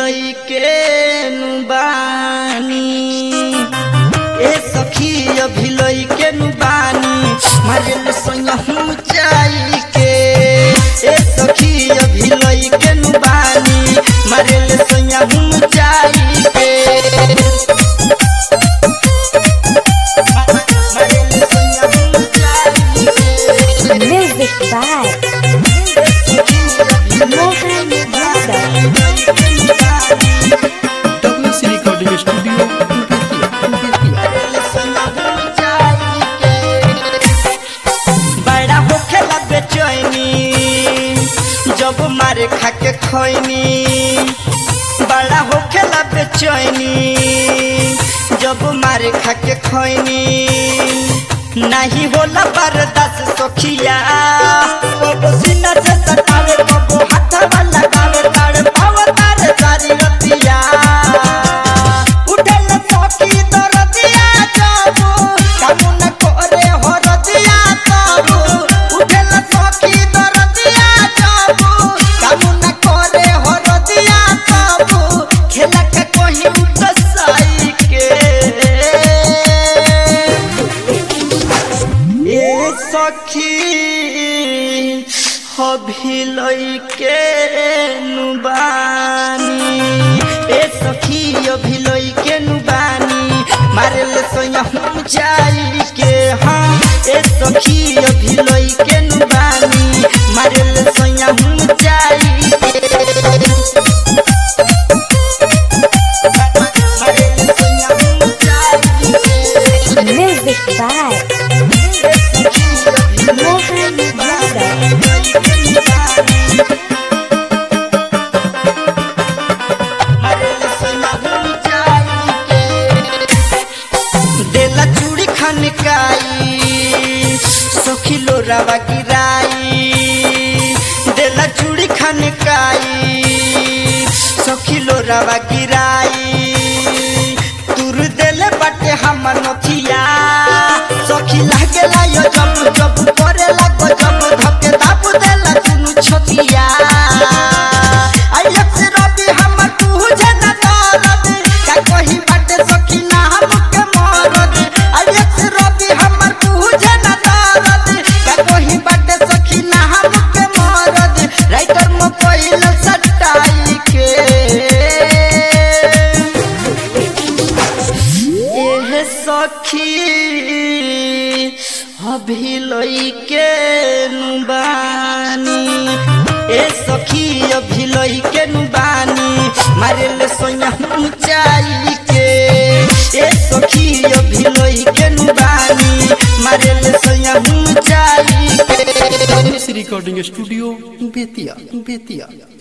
लइके नु बानी ए सखी अभी लइके नु बानी मारे संग हम जाई के ए सखी अभी लइके नु बानी मारे संग हम जाई के मारे संग हम जाई के Music by Mohan Yadav. WC Recording Studio, बड़ा होखेला बेचैनी जब मारे खाके खैनी बड़ा होखेला बेचैनी जब मारे खाके खैनी नहीं होला बर्दाश्त सखिया कबो सीना से सटावे कबो हाथवा लगावे ताड़ पाव तार सारी रतिया उठल सखी दरदिया जाबो कामू न करे हो रतिया जाबो उठल सखी दरदिया जाबो कामू न करे हो रतिया जाबो खेला के कोही उतसाई के ए सखी हभी लइके नुबानी ए सखी अभी लइके नुबानी मारे ले सोया हम जाई के हाँ ए सखी अभी लइके नुबानी मारे ले सोया हम जाई के मारे ले सोया हम जाई के Music by Mohan Yadav. देला चूड़ी खनकाई सोखिलो रवा गिराई देला चूड़ी खनकाई सोखिलो रवा गिराई तुर देले बाटे हमर नथिया सखी लागेला यो जब जब करे लागो जब धके दाबु देला दुनु छतिया आइलक से रबी हमर तुझे न दरद का कही बाटे सखी ना हमके मरद आइलक से रबी हमर तुझे न दरद का कही बाटे सखी ना हमके मरद राइटर में पहिल सटाई के एह सखी अभी लइके नुबानी ए सखी अभी लइके नुबानी मारे ले सोया ऊंचाई के ए सखी अभी लइके नुबानी मारे ले सोया ऊंचाई के WC Recording Studio, Betia, Betia.